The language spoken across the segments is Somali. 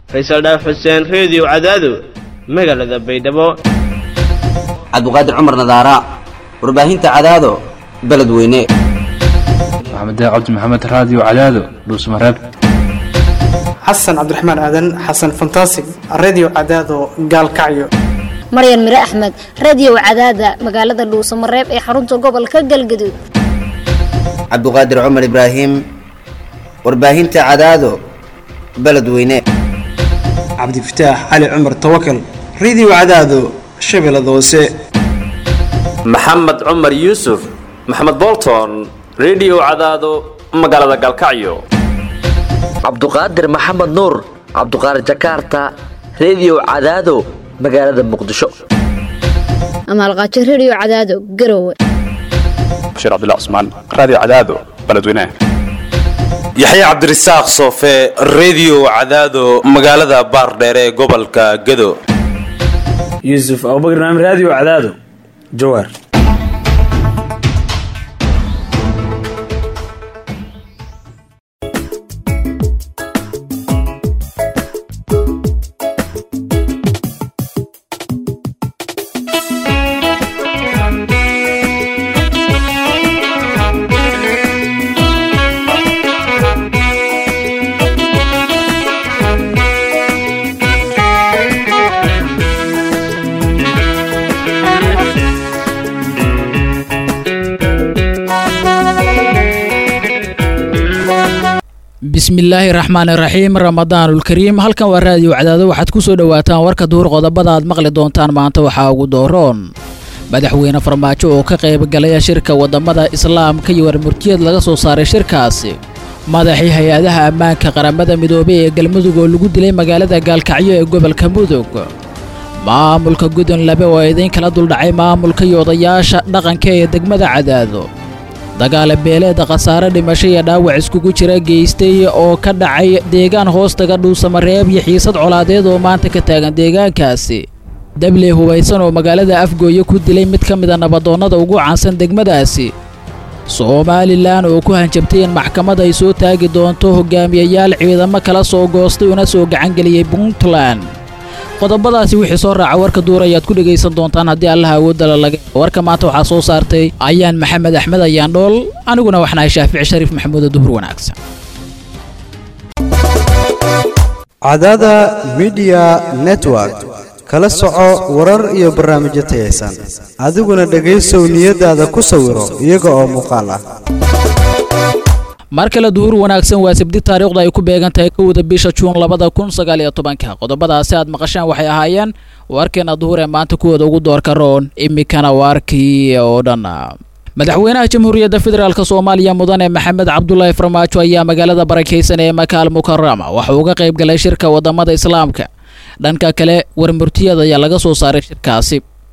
faysal dhaaf xuseen reediyo cadaado magaalada baydhabo cabduqaadir cumar nadaara warbaahinta cadaado beledweyne maxamed cabdi maxamed raadiyo cadaado dhuusmareeb xasan cabdiraxmaan aadan xasan fantasig redio cadaado gaalkacyo maryan mire axmed radio cadaada magaalada dhuusamareeb ee xarunta gobolka galgaduud cabduqaadir cumar ibraahim warbaahinta cadaado beledweyne cabdifataax cali cumar tawakal redio cadaado shabeellada hoose maxamed cumar yuusuf maxamed bolton redio cadaado magaalada gaalkacyo cabduqaadir maxamed nuur cabduqaadir jakarta redio cadaado magaalada muqdisho amaalqaajo radio cadaado garowe bashiir cabdilla cusmaan raadiyo cadaado beledweynaha yaxya cabdirasaaq soofe redio cadaado magaalada baardheere ee gobolka gado yuusuf abubakar naam raadiyo cadaado jawaar bismillaahi raxmaani raxiim ramadaanulkariim halkan waa raadiyo cadaado waxaad ku soo dhowaataan warka duur qodobada aad maqli doontaan maanta waxaa ugu dooroon madaxweyne farmaajo oo ka qayb galaya shirka wadamada islaamka iyo warmurtiyeed laga soo saaray shirkaasi madaxii hay-adaha ammaanka qaramada midoobey ee galmudug oo lagu dilay magaalada gaalkacyo ee gobolka mudug maamulka gudun labe oo idiin kala duldhacay maamulka iyo odayaasha dhaqanka ee degmada cadaado dagaale beeleeda khasaare dhimasho iyo dhaawac iskugu jira geystay oo ka dhacay deegaan hoostaga dhuusamareeb iyo xiisad colaadeed oo maanta ka taagan deegaankaasi dabley hubaysan oo magaalada afgooye ku dilay mid ka mida nabadoonnada ugu caansan degmadaasi somalilan oo ku hanjabtay in maxkamad ay soo taagi doonto hogaamiyayaal ciidamo kala soo goostay una soo gacangeliyey puntland qodobadaasi wixii soo raaca warka duur ayaad ku dhegaysan doontaan haddii allaha awoodala laga warka maanta waxaa soo saartay ayaan maxamed axmed ayaan dhool aniguna waxnahay shaafici shariif maxamuudo duhur wanaagsan cadaada midiya network kala soco warar iyo barnaamijyo tayaysan adiguna dhegaysow niyadaada ku sawiro iyaga oo muuqaal ah mar kale duhur wanaagsan waa sabdi taariikhda ay ku beegan tahay kowda bisha juun labada kun sagaal iyo tobanka qodobadaasi aad maqashaan waxay ahaayeen warkeena duhur ee maanta kuwooda ugu doorka roon imikana waarkii oo dhan madaxweynaha jamhuuriyadda federaalk soomaaliya mudane maxamed cabdulaahi farmaajo ayaa magaalada barakaysan ee makaal mukarama waxa uga qayb galay shirka wadamada islaamka dhanka kale warmurtiyada ayaa laga soo saaray shirkaasi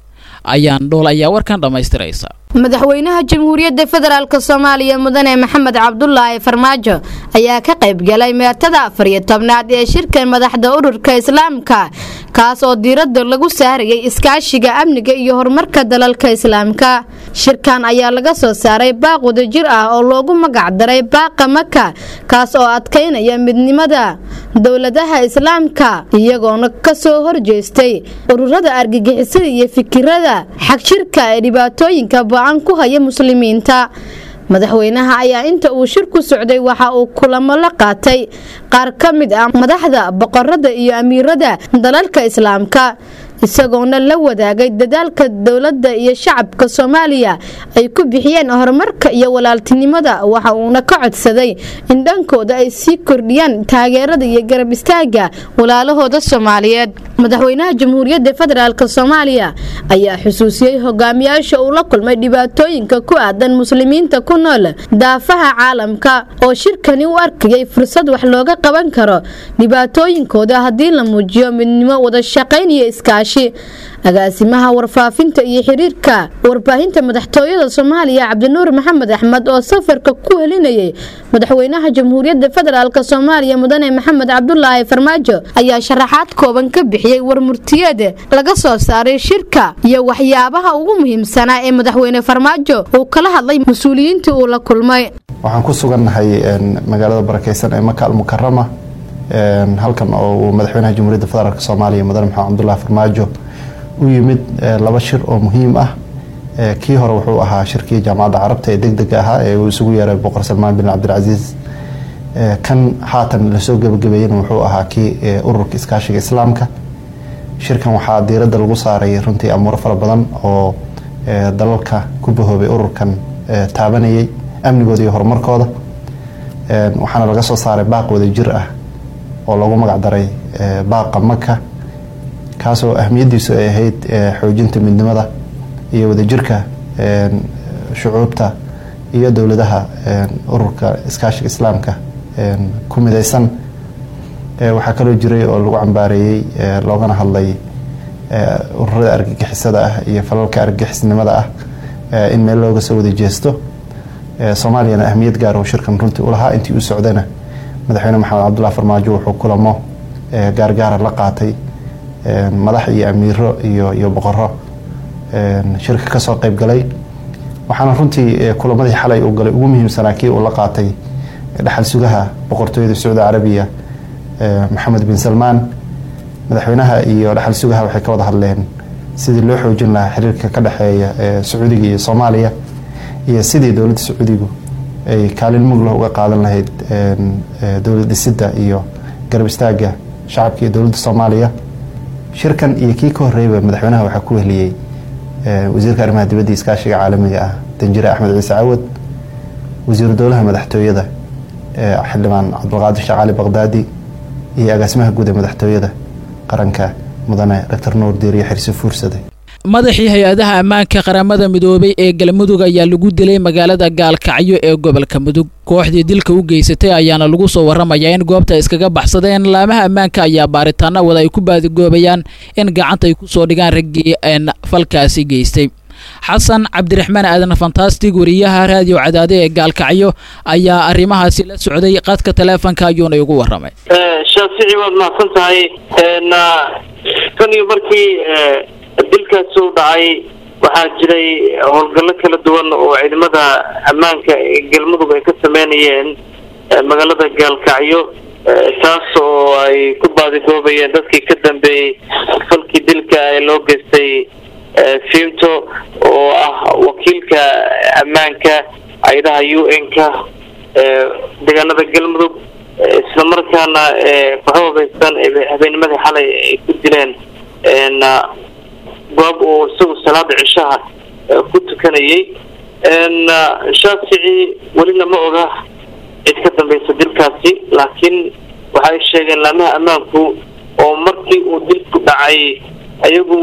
ayaan dhool ayaa warkan dhammaystiraysa madaxweynaha jamhuuriyadda federaalk soomaaliya mudane maxamed cabdulaahi farmaajo ayaa ka qayb galay meertada afar iyo tobnaad ee shirka madaxda ururka islaamka kaas oo diiradda lagu saarayay iskaashiga amniga iyo horumarka dalalka islaamka shirkan ayaa laga soo saaray baaq wadajir ah oo loogu magacdaray baaqa maka kaas oo adkaynaya midnimada dowladaha islaamka iyagoona kasoo horjeestay ururada argagixisada iyo fikirada xagjirka ee dhibaatooyinka ba-an ku haya muslimiinta madaxweynaha ayaa inta uu shir ku socday waxa uu kulamo la qaatay qaar ka mid ah madaxda boqorada iyo amiirada dalalka islaamka isagoona la wadaagay dadaalka dowladda iyo shacabka soomaaliya ay ku bixiyeen horumarka iyo walaaltinimada waxa uuna ka codsaday in dhankooda ay sii kordhiyaan taageerada iyo garab istaaga walaalahooda soomaaliyeed madaxweynaha jamhuuriyadda federaalk soomaaliya ayaa xusuusiyey hogaamiyaasha uu la kulmay dhibaatooyinka ku aadan muslimiinta ku nool daafaha caalamka oo shirkani u arkayay fursad wax looga qaban karo dhibaatooyinkooda haddii la muujiyo midnimo wada shaqayn iyo iskaashi agaasimaha warfaafinta iyo xiriirka warbaahinta madaxtooyada soomaaliya cabdinuur maxamed axmed oo safarka ku helinayay madaxweynaha jamhuuriyadda federaalk soomaaliya mudane maxamed cabdulaahi farmaajo ayaa sharaxaad kooban ka bixiyey warmurtiyeed laga soo saaray shirka iyo waxyaabaha ugu muhiimsanaa ee madaxweyne farmaajo uu kala hadlay mas-uuliyiintii uu la kulmay waxaan ku sugannahay magaalada barakeysan ee maka almukarama halkan oo uu madaxweynaha jamhuuriyadda federaalk soomaaliya mudane maxamed cabdullahi farmaajo u yimid laba shir oo muhiim ah kii hore wuxuu ahaa shirkii jaamacadda carabta ee degdega ahaa ee uu isugu yeeray boqor salmaan bin cabdilcasiis kan haatan lasoo gebagabeeyena wuxuu ahaa kii ururka iskaashiga islaamka shirkan waxaa diiradda lagu saaray runtii amuuro fara badan oo dalalka ku bahoobay ururkan taabanayay amnigooda iyo horumarkooda waxaana laga soo saaray baaq wada jir ah oo lagu magac daray baaqa maka kaasoo ahmiyadiisu ay ahayd xoojinta midnimada iyo wadajirka shucuubta iyo dowladaha ururka iskaashiga islaamka ku midaysan waxaa kaloo jiray oo lagu cambaareeyey loogana hadlay ururada argagixisada ah iyo falalka argagixisnimada ah in meel looga soo wada jeesto soomaaliyana ahmiyad gaar oo shirkan runtii u lahaa intii uu socdana madaxweyne maxamed cabdullahi farmaajo wuxuu kulamo gaargaara la qaatay madax iyo amiiro iyo iyo boqoro shirka kasoo qeyb galay waxaana runtii kulamadii xalay uu galay ugu muhiimsanaa kii uu la qaatay dhaxal sugaha boqortooyada sacuudi carabiya maxamed bin salmaan madaxweynaha iyo dhaxal sugaha waxay ka wada hadleen sidii loo xoojin lahaa xiriirka ka dhexeeya sacuudiga iyo soomaaliya iyo sidii dowladda sacuudigu ay kaalin muglah uga qaadan lahayd dowlad dhisidda iyo garab istaaga shacabka iyo dowladda soomaaliya shirkan iyo kii ka horreeyba madaxweynaha waxaa ku wehliyey wasiirka arrimaha dibadda iskaashiga caalamiga ah danjire axmed ciise cawad wasiiru dowlaha madaxtooyada xildhibaan cabdulqaadir sheekh cali baqdaadi iyo agaasimaha guud ee madaxtooyada qaranka mudane doctor nuur diiriyo xirsi fuursade madaxii hay-adaha ammaanka qaramada midoobay ee galmudug ayaa lagu dilay magaalada gaalkacyo ee gobolka mudug kooxdii dilka u geysatay ayaana lagu soo waramayaa in goobta iskaga baxsadeen laamaha ammaanka ayaa baaritaana wada ay ku baadigoobayaan in gacanta ay ku soo dhigaan raggii een falkaasi geystay xasan cabdiraxmaan aadan fantastig wariyaha raadiyo cadaade ee gaalkacyo ayaa arrimahaasi la socday qadka taleefonka ayuuna igu waramay shaafici waad mahadsan tahay tan iyo markii dilkaasi u dhacay waxaa jiray howlgallo kala duwan oo ciidamada ammaanka ee galmudug ay ka sameynayeen magaalada gaalkacyo taas oo ay ku baadigoobayeen dadkii ka dambeeyey falkii dilka ee loo geystay fimto oo ah wakiilka ammaanka ciidaha u n-ka deegaanada galmudug islamarkaana kooxo habaysan habeennimadii xalay ay ku dileen goob uu isagu salaada cishaha ku tukanayay shaafici welina ma oga cid ka dambeysa dilkaasi laakiin waxay sheegeen laamaha ammaanku oo markii uu dilku dhacay ayagu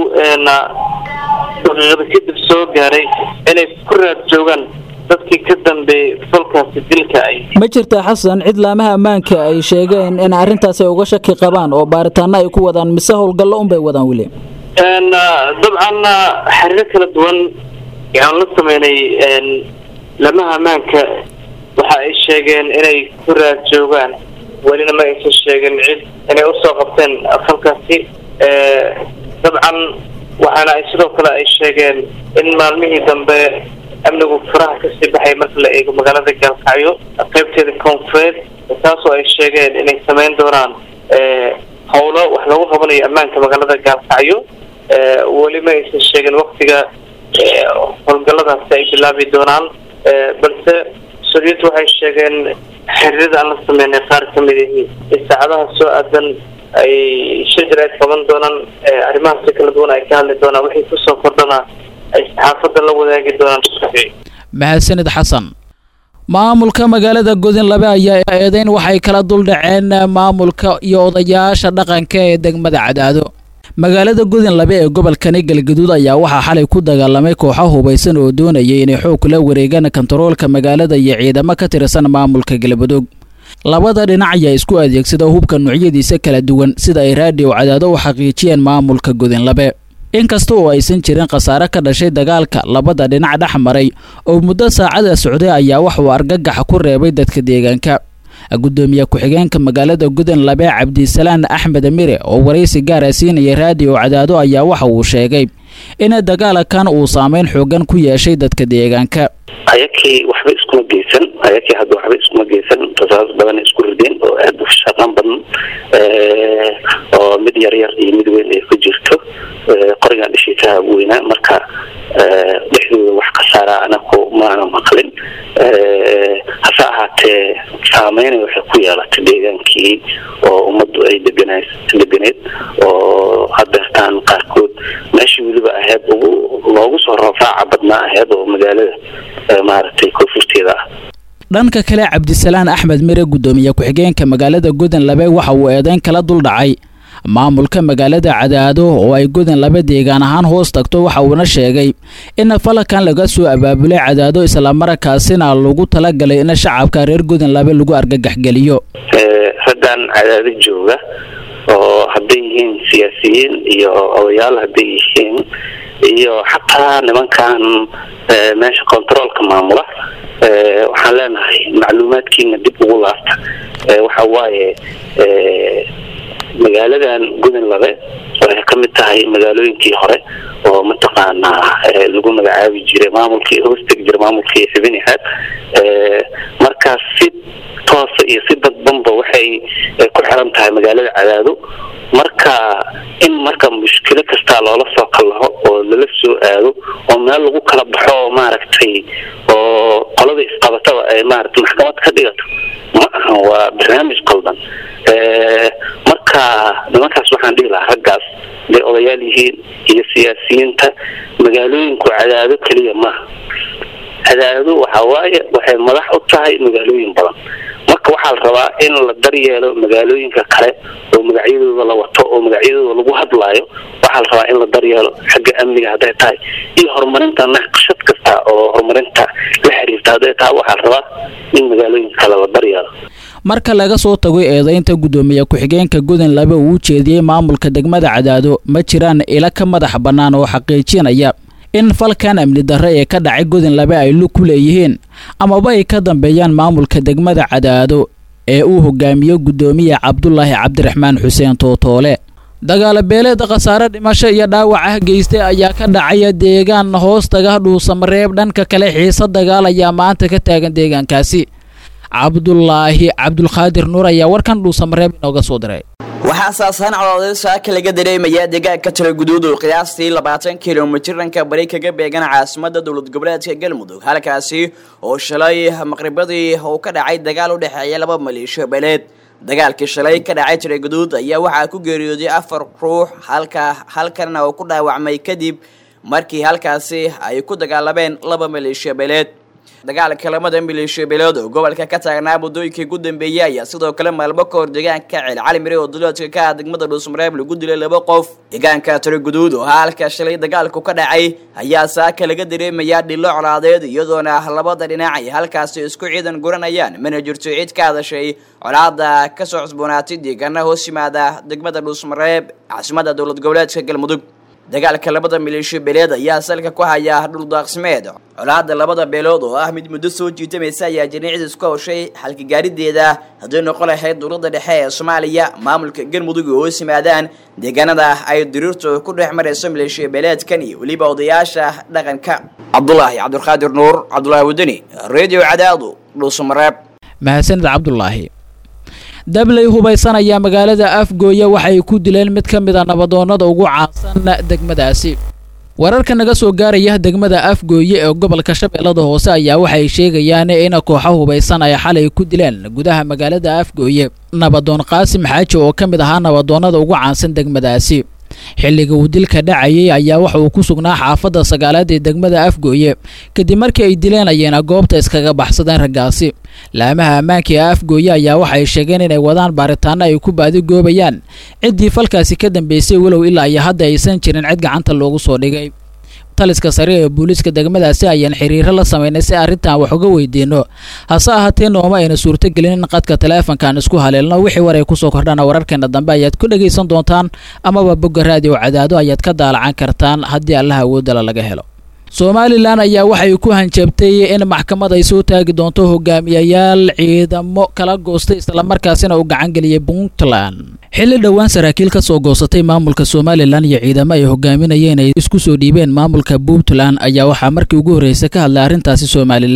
daqiiqada kadib soo gaaray inay ku raad joogaan dadkii ka dambeeyey falkaasi dilka ay ma jirtaa xasan cid laamaha ammaanka ay sheegeen in arrintaasi ay uga shaki qabaan oo baaritaano ay ku wadaan mise howlgallo unbay wadaan weli dabcan xiriiro kala duwan aan la sameynay laamaha ammaanka waxa ay sheegeen inay ku raad joogaan welina ma aysan sheegin cid inay usoo qabteen falkaasi dabcan waxaana ay sidoo kale ay sheegeen in maalmihii dambe amnigu faraha kasii baxay marka la eego magaalada gaalkacyo qaybteeda koonfureed taasoo ay sheegeen inay sameyn doonaan howlo wax lagu qabanayo ammaanka magaalada gaalkacyo weli ma aysan sheegin waktiga howlgalladaasi ay bilaabi doonaan balse soviet waxay sheegeen xiriirada aan la sameynay qaar ka mid ihi in saacadaha soo aadan ay shajir ay qaban doonaan arrimahaasi kala duwan ay ka hadli doonaan wixii kusoo kordhana ay saxaafadda la wadaagi doonaan mahadsanid xasan maamulka magaalada godinlabe ayaa eedeyn waxay kala duldhaceen maamulka iyo odayaasha dhaqanka ee degmada cadaado magaalada godinlabe ee gobolkani galgaduud ayaa waxaa xalay ku dagaalamay kooxo hubaysan oo doonayay inay xoog kula wareegaan kontaroolka magaalada iyo ciidamo ka tirsan maamulka galmudug labada dhinac ayaa isku adeegsada hubka noocyadiisa kala duwan sida ay raadiyo cadaado u xaqiijiyeen maamulka godinlabe inkasta oo aysan jirin khasaare ka dhashay dagaalka labada dhinac dhex maray oo muddo saacada socday ayaa waxuu argagax ku reebay dadka deegaanka gudoomiye ku-xigeenka magaalada gudunlabe cabdisalaan axmed mire oo waraysi gaara siinaya raadiyo cadaado ayaa waxa uu sheegay in dagaalkan uu saameyn xoogan ku yeeshay dadka deegaanka ayakii waxba iskuma geysan ayakii hadda waxba iskuma geysan rasaas badan isku rideen oo aad u shaqan badan gaadiidka weynaa marka dhexdooda wax khasaara anaku maana maqlin hase ahaatee saameynay waxay ku yeelatay deegaankii oo ummaddu ay degana deganeed oo hadeertaan qaarkood meeshii weliba ahayd ugu loogu soo roofraaca badnaa ahayd oo magaalada maaragtay koonfurteeda ah dhanka kale cabdisalaan axmed mire guddoomiye ku-xigeenka magaalada godan labe waxa uu eedeyn kala duldhacay maamulka magaalada cadaado oo ay godan laba deegaan ahaan hoos tagto waxa uuna sheegay in falakan laga soo abaabulay cadaado islamarkaasina lagu talagalay in shacabka reer godan labe lagu argagaxgeliyo raggan cadaado jooga oo hadday yihiin siyaasiyiin iyo odayaal hadday yihiin iyo xataa nimankan meesha controolka maamula waxaan leenahay macluumaadkiina dib ugu laabta waxa waaye magaaladan godan labe waxay ka mid tahay magaalooyinkii hore oo mataqaanaa lagu magacaabi jiray maamulkii hoostegi jiray maamulkii xibinahaad markaas si toosa iyo si dadbanba waxay ku xiran tahay magaalada cadaado marka in marka mushkilo kastaa loola soo kallaho oo lala soo aado oo meel lagu kala baxo oo maaragtay oo qolada isqabataba ay maaragtay maxkamad ka dhigato ma aha waa barnaamij qaldan marka nimankaas waxaan dhihi lahaa raggaas haday odayaal yihiin iyo siyaasiyiinta magaalooyinku cadaado keliya maaha cadaado waxa waaye waxay madax u tahay magaalooyin badan marka waxaa la rabaa in la daryeelo magaalooyinka kale oo magacyadooda la wato oo magacyadooda lagu hadlaayo waxaa la rabaa in la daryeelo xagga amniga hadday tahay iyo horumarinta naqshad kasta oo horumarinta la xiriirta hadday tahay waxaa la rabaa in magaalooyinka kale la daryeelo marka laga soo tago eedeynta guddoomiye ku-xigeenka godan labe uu u jeediyey maamulka degmada cadaado ma jiraan ilo ka madax bannaan oo xaqiijinaya in falkan amni darre ee ka dhacay godan labe ay lug ku leeyihiin amaba ay ka dambeeyaan maamulka degmada cadaado ee uu hogaamiyo guddoomiye cabdulaahi cabdiraxmaan xuseen tootoole dagaalabeeleeda khasaare dhimasho iyo dhaawac ah geystay ayaa ka dhacaya deegaan hoostaga dhuusamareeb dhanka kale xiise dagaal ayaa maanta ka taagan deegaankaasi cabdulaahi cabdulqaadir nuur ayaa warkan dhuusamareeb inooga soo diray waxaa saasaan codooday saaka laga dareemayaa deegaanka talaguduud oo qiyaastii labaatan kilomitir dhanka bari kaga beegan caasimada dowlad goboleedka galmudug halkaasi oo shalay maqribadii uu ka dhacay dagaal u dhexeeya laba maleeshiyo beeleed dagaalkii shalay ka dhacay talaguduud ayaa waxaa ku geeriyooday afar ruux halka halkanna uu ku dhaawacmay kadib markii halkaasi ay ku dagaalameen laba maleeshiyo beeleed dagaalka lamada maleeshiyo beelood oo gobolka ka taagnaa muddooyinkii ugu dambeeyey ayaa sidoo kale maalmo ka hor deegaanka ceel cali mire oo duleedka ka ah degmada dhuusmareeb lagu dilay laba qof deegaanka talaguduud oo halka shalay dagaalku ka dhacay ayaa saaka laga dareemayaa dhilo colaadeed iyadoona labada dhinac ay halkaasi isku ciidan guranayaan mana jirto cid ka hadashay colaada kasoo cusboonaatay deegaana hoos yimaada degmada dhuusmareeb caasimada dowlad goboleedka galmudug dagaalka labada maleeshiyo beeleed ayaa salka ku haya dhuldaaqsimeed colaada labada beelood oo ah mid muddo soo jiitamaysa ayaa janiicda isku hawshay xalkigaarideeda hadday noqon lahayd dowladda dhexe ee soomaaliya maamulka galmudug oo hoos yimaadaan deegaanada ay diriirtu ku dhex marayso maleeshiyo beeleedkan iyo weliba odayaasha dhaqanka cabdulaahi cabdulqaadir nuur cabdulaahi wadani radio cadaadu dhuusamareeb mahadsanid cabdulaahi dabley hubaysan ayaa magaalada afgooya waxay ku dileen mid ka mid a nabadoonnada ugu caansan degmadaasi wararka naga soo gaaraya degmada afgooye ee gobolka shabeellada hoose ayaa waxay sheegayaan in kooxo hubaysan ay xalay ku dileen gudaha magaalada afgooye nabadoon qaasim xaaji oo ka mid ahaa nabadoonnada ugu caansan degmadaasi xilliga uu dilka dhacayay ayaa waxa uu ku sugnaa xaafadda sagaalaad ee degmada afgooye kadib markii ay dileenayeen goobta iskaga baxsadeen raggaasi laamaha ammaanka ee afgooye ayaa waxay sheegeen inay wadaan baaritaano ay ku baadigoobayaan ciddii falkaasi ka dambeysay walow ilaa iyo hadda aysan jirin cid gacanta loogu soo dhigay taliska sare ee booliiska degmadaasi ayaan xiriiro la sameynay si arrintan wax uga weydiino hase ahaatee nooma ayna suurtogelin in qadka taleefankan isku haleelno wixii war ay kusoo kordhana wararkeena dambe ayaad ku dhegaysan doontaan amaba bogga raadiyo cadaado ayaad ka daalacan kartaan haddii allaha awoodala laga helo somalilan ayaa waxay ku hanjabtay in maxkamad ay soo taagi doonto hogaamiyayaal ciidamo kala goostay islamarkaasina uu gacangeliyay puntland xilli dhowaan saraakiil ka soo goosatay maamulka somalilan iyo ciidamo ay hogaaminayeen ay isku soo dhiibeen maamulka puntland ayaa waxaa markii ugu horreysay ka hadlay arrintaasi somalilan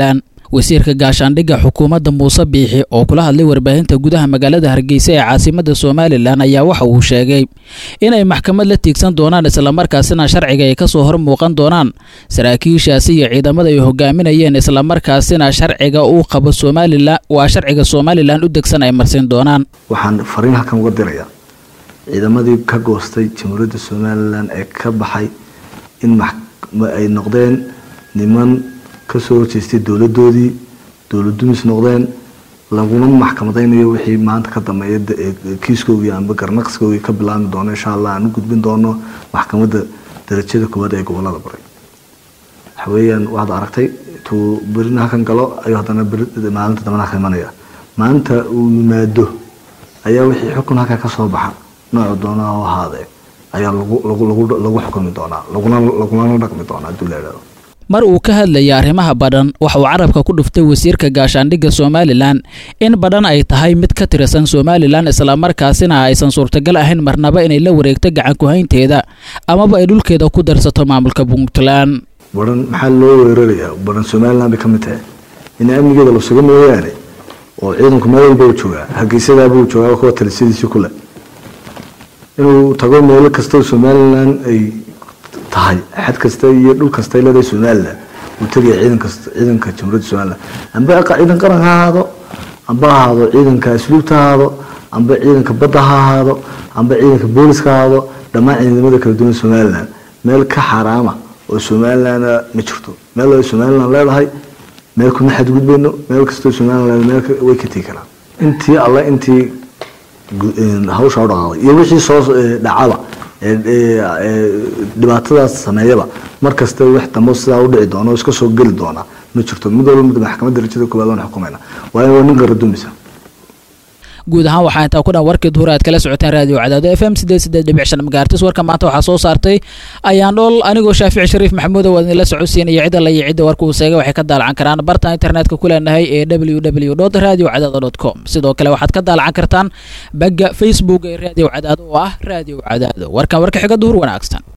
wasiirka gaashaandhigga xukuumadda muuse biixi oo kula hadlay warbaahinta gudaha magaalada hargeysa ee caasimada somalilan ayaa waxa uu sheegay inay maxkamad la tiigsan doonaan islamarkaasina sharciga ay kasoo hor muuqan doonaan saraakiishaasi iyo ciidamada ay hogaaminayeen islamarkaasina sharciga uu qabo somalilan waa sharciga somalilan u degsan ay marsin doonaan waxaan fariin halkan uga dirayaa ciidamadii ka goostay jamhuuriyadda somalilan ee ka baxay in ay noqdeen niman kasoo horjeestay dowladoodii dowlad dumis noqdeen laguna maxkamadaynayo wixii maanta ka dambeeya kiiskoogii amba garnaqskoogii ka bilaabmi doono insha allah aan u gudbin doono maxkamadda darajada koowaad ee gobolada bari waxaweyaan waxaad aragtay intuu berina halkan galo ayuu haddana maalinta dambana halka imanaya maalinta uu yimaado ayaa wixii xukun halkaa kasoo baxa nooca doonaa oo ahaadee ayaa lagu xukumi doonaa lagulana dhaqmi doonaa haduu la idhahdo mar uu ka hadlayay arrimaha badhan waxa uu carabka ku dhuftay wasiirka gaashaandhigga somalilan in badhan ay tahay mid ka tirsan somalilan islamarkaasina aysan suurtagal ahayn marnaba inay la wareegto gacan ku-haynteeda amaba ay dhulkeeda ku darsato maamulka puntland badhan maxaa loo weerarayaa badhan somalilan bay ka mid tahay in amnigeeda la suga mooyaane oo ciidanku meel walba u joogaa hargeysadaabuu joogaa kuwa talisadiisii kule inuu tago meelo kastoo somalilan ay tahay xad kasta iyo dhul kasta leedahay somalilan uu tegaya ciidanka ciidanka jamhuuriyadda somalilan amba ciidan qaran ha ahaado amba ha ahaado ciidanka asluubta ha ahaado amba ciidanka badda ha ahaado amba ciidanka booliska ha ahaado dhammaan ciidamada kala duwan somalilan meel ka xaraama oo somalilan ma jirto meel ay somalilan leedahay meel kuma xadgudbayno meel kastoo somalilan meel way ka tegi karaan intii alle intii hawsha u dhaqaaqday iyo wixii soo dhacaba dhibaatadaas sameeyaba mar kasta wax dambo sidaa u dhici doona oo iska soo geli doona ma jirto mid walba mid maxkamadda darajada koowaad waan xukumayna waayo waa nin qaradumisa guud ahaan waxaa intaa ku dhan warkii duhur aad kala socoteen raadiyo cadaado f m sideed sideed dhibic shan magaartis warka maanta waxaa soo saartay ayaan dhool anigoo shaafici shariif maxamuuda waa idinla socodsiinaya cidda la iyo cidda warka uu seegay waxay ka daalacan karaan bartan internetka ku leenahay ee w w dot radio cadaado dot com sidoo kale waxaad ka daalacan kartaan bagga facebook ee raadiyo cadaado oo ah raadiyo cadaado warkan warka xiga duhur wanaagsan